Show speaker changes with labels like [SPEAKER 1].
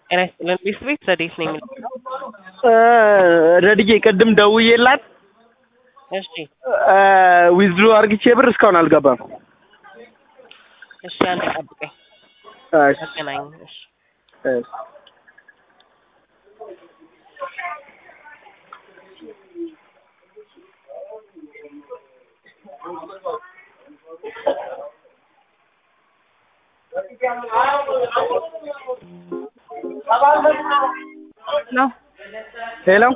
[SPEAKER 1] ጤና ይስጥልን ቤት ቤት ዘዴት ነው የሚለው
[SPEAKER 2] ረድዬ ቅድም ደውዬላት
[SPEAKER 1] እሺ
[SPEAKER 2] ዊዝድሮ አርግቼ ብር እስካሁን አልገባም።
[SPEAKER 1] እሺ አንድ ጠብቀኝ
[SPEAKER 2] እሺ፣
[SPEAKER 1] አገናኝ እሺ
[SPEAKER 2] እሺ።
[SPEAKER 1] ነው
[SPEAKER 2] ሄሎ